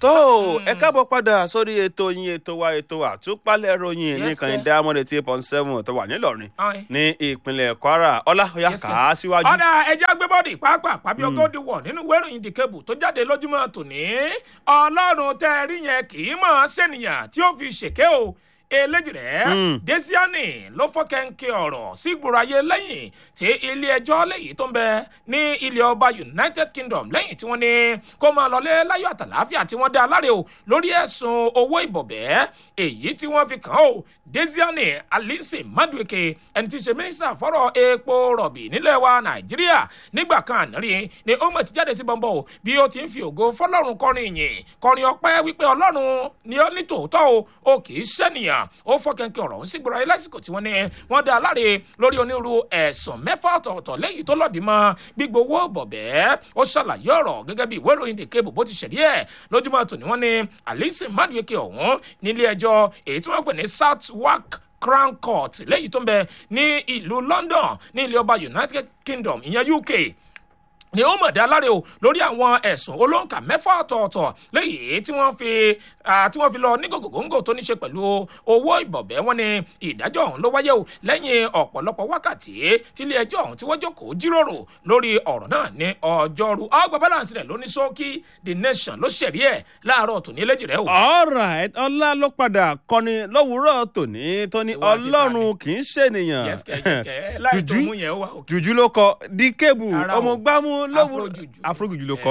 tó ẹ káàbọ̀ padà sórí ètò yín ètò wa ètò àtúpalẹ̀ ròyìn Yes, nìkan sir. diamond eighty eight point seven tó wà nílọrin Aye. ní ìpínlẹ̀ kwara ọlá ọ̀yà Yes, kà sir. á síwájú. ọ̀dà ẹja agbébọ́dì pàápàá pàbí ọgọ́dì wọ̀ nínú ìwé ìròyìn The Cable tó jáde lójúmọ́ tòní ọlọ́run tẹ́ ẹ rí yẹn kì í mọ̀ sẹ́niyàn tí ó fi ṣèké o eléjì rẹ̀ Mm. desiani ló fọ́kẹ́ńkẹ́ ọ̀rọ̀ sí ìgboro ayé lẹ́yìn tí ilé ẹjọ́ lẹ́yìn tó ń bẹ ní ilé ọba United Kingdom lẹ́yìn tí wọ́n ní kó máa lọlé láyọ̀ àtàláfíà tí wọ́n dá aláre o lórí ẹ̀sùn owó ìbọ̀bẹ́ èyí tí wọ́n fi kàn ó desiani alice madueke ẹni tí í ṣe mínísítà fọ́rọ̀ epo rọ̀bì nílẹ̀ wa nàìjíríà nígbà kan àná rí ni ó mọ̀ ti jáde sí bọ́ńbọ́ o bí ó ti ń fi ògo fọlọ́run kọrin ìyìn kọrin ọpẹ́ wípé ọlọ́run ni ó ní tòótọ́ o ó kì í ṣẹ́nìyàn ó fọ́kẹ́ńkẹ́ ọ̀rọ̀ ń sígboro ayé lásìkò tí wọ́n ní wọ́n dá aláre lórí onírúurú ẹ̀sùn mẹ́fà ọ̀tọ̀ọ̀tọ̀ lẹ́yìn tó lọ́ọ̀dì mọ́ gbígbówó bọ̀bẹ́ ó ṣàlàyé ọ̀rọ̀ gẹ́gẹ́ bí ìwé ìròyìn The Cable bó ti ṣẹ̀rí ẹ̀ lójúmọ́ tòní wọ́n ní alice madueke ọ̀hún nílé ẹjọ́ èyí tí wọ́n pè ní southwark crown court lẹ́yìn tó ń bẹ ní ìlú london ní ilé ọba united kingdom ìyẹn uk ni ó mọ̀ dá láre o lórí àwọn ẹ̀sùn olóǹkà mẹ́fà ọ̀tọ̀ọ̀tọ̀ léyìí tí wọ́n fi ah, tí wọ́n fi lọ ní gògògóńgò tó ní ṣe pẹ̀lú owó ìbọ̀bẹ́ wọn ni ìdájọ́ ọ̀hún ló wáyé o lẹ́yìn ọ̀pọ̀lọpọ̀ wákàtí tílé ẹjọ́ ọ̀hún tí wọ́n jókòó jíròrò lórí ọ̀rọ̀ náà ní ọjọ́rú ọgbà balance rẹ̀ ló ní ṣókí the nation ló ṣẹ̀rí ẹ̀ láàárọ̀ tòní eléjì rẹ̀ o. alright ọlá ló padà kọni lówùúrọ̀ tòní tó ní Ìwà àti ọlọ́run kì í ṣènìyàn yẹ́sìkẹ́ yẹ́sìkẹ́ láì tó Jùjú? mú yẹn ó wà òkè. jùjú ló kọ di kébù Ara o. ọmọ gbámú lówùúrọ̀ Afrojuju. afrojuju ló kọ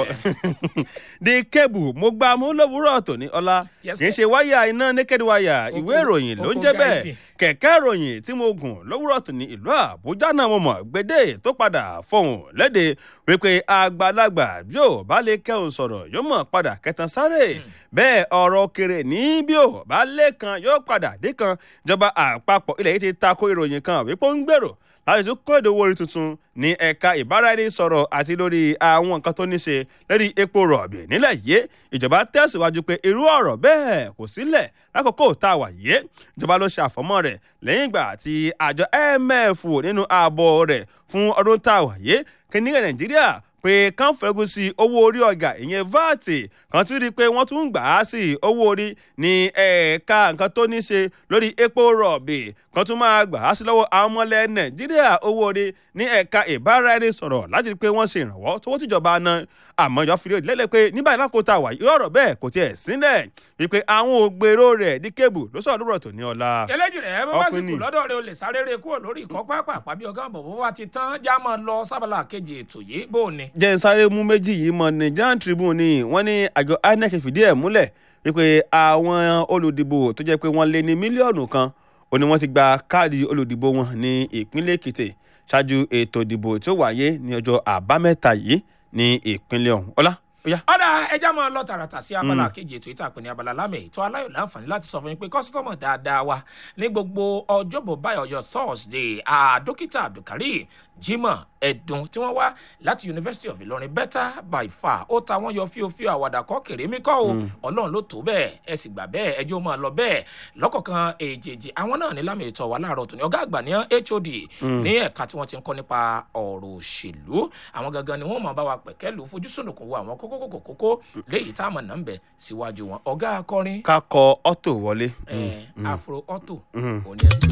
di kébù mo gbámú lówùúrọ̀ tòní ọlá Yes, kì í sir. ṣe wáyà iná naked wire Oko- ìwé ìròyìn ló ń oko jẹ́ bẹ́ẹ̀ guide. kẹ̀kẹ́ ìròyìn tí mo gùn lówùúrọ̀ tòní ìlú àbújá náà mo mọ̀ gbédè tó padà fọhùn léde wípé àgbàlagbà bí ò bá lè kẹ́hùn sọ̀rọ̀ yóò mọ̀ padà kẹtàn sáré bẹ́ẹ̀ ọ̀rọ̀ kéré ní bí ò bá lẹ́kan yóò padà dé kan ìjọba àpapọ̀ ilẹ̀ yìí ti tako ìròyìn kan wípé ó ń gbèrò láti tún kó ìdówó orí tuntun ní ẹ̀ka ìbáraẹnisọ̀rọ̀ àti lórí àwọn nǹkan tó ní ṣe lórí epo rọ̀bì nílẹ̀ yìí ìjọba tẹ̀síwájú pé irú ọ̀rọ̀ bẹ́ẹ̀ kò sílẹ̀ lákòókò tá a wà yìí ìjọba ló ṣe àfọmọ́ rẹ̀ lẹ́yìn ìgbà tí àjọ IMF nínú ààbọ̀ rẹ̀ fún ọdún tá a wà yìí kí ní nàìjíríà pé kán fẹ́gun sí owó orí ọjà ìyẹn vat kan tún rí i pé wọ́n tún ń gbà á sí owó orí ní ẹ̀ka nǹkan tó ní ṣe lórí epo rọ̀bì kan tún máa gbà á sí lọ́wọ́ àwọn ọmọlẹ̀ nàìjíríà owó orí ní ẹ̀ka ìbáraẹnisọ̀rọ̀ láti rí i pé wọ́n ṣe ìrànwọ́ tó tìjọba ná àmọ́ ìjọ fi lélẹ̀ pé nígbà ìlàkóta wà yóò ọ̀rọ̀ bẹ́ẹ̀ kò tiẹ̀ sílẹ̀ wípé àwọn ògbèrò rẹ̀ ní kébù ló sọ̀rọ̀ lórí ọ̀tọ̀ ní ọ̀la. eléjì rẹ̀ bó bá sì Ọkùnrin. kù lọ́dọ̀ rẹ̀ o lè sáré rẹ̀ kúrò lórí ìkọ́ pápá àpábí ọ̀gá àbọ̀ bó bá ti tán já máa lọ sábàlá kejì ètò yìí bó o ní. jẹ́ ń sáré mú méjì yìí mọ́ Nigerian Tribune ni wọ́n ní àjọ INEC fìdí ẹ̀ múlẹ̀ wípé àwọn olùdìbò tó jẹ́ pé wọ́n lé ní mílíọ̀nù kan ó ní wọ́n ti gba káàdì olùdìbò wọn ní ìpínlẹ̀ Èkìtì ṣáájú ètò ìdìbò tí ó wáyé ní ọjọ́ àbámẹ́ta yìí ní ìpínlẹ̀ ọ̀hún ọlá ó yá. ọ̀dà ẹja máa lọ tààràtà sí abala kejì ètò ìtàpè ní abala lámì ètò aláyọ̀ láǹfààní láti sọ fún yín pé kọ́sítọ́mọ̀ dáadáa wa ní gbogbo ọjọ́bọ̀ báyọ̀ ọjọ́ thursday ah, dókítà abdulkareem jimoh ẹ̀dùn tí wọ́n wá láti university of ilorin better by far ó ta wọ́n yọ fíofío àwàdà kọ́ kéré mi kọ́ o ọlọ́run ló tó bẹ́ẹ̀ ẹ sì gbà bẹ́ẹ̀ ẹjọ́ máa lọ bẹ́ẹ̀ lọ́kọ̀ọ̀kan èjèèjì àwọn náà ní lámì ètò wa láàárọ̀ tòní ọ̀gá àgbà ní hod ní ẹ̀ka tí wọ́n ti ń kọ́ nípa ọ̀rọ̀ òṣèlú àwọn gangan ni wọ́n máa bá wa pẹ̀kẹ́ lù fojúsùnùkùn wo àwọn kókó kókó kókó léyìí tá a mọ̀ náà ń bẹ̀ síwájú wọn ọ̀gá akọrin ká kọ ọ́tò wọlé. ẹ̀ afro auto Mm. òní ẹ̀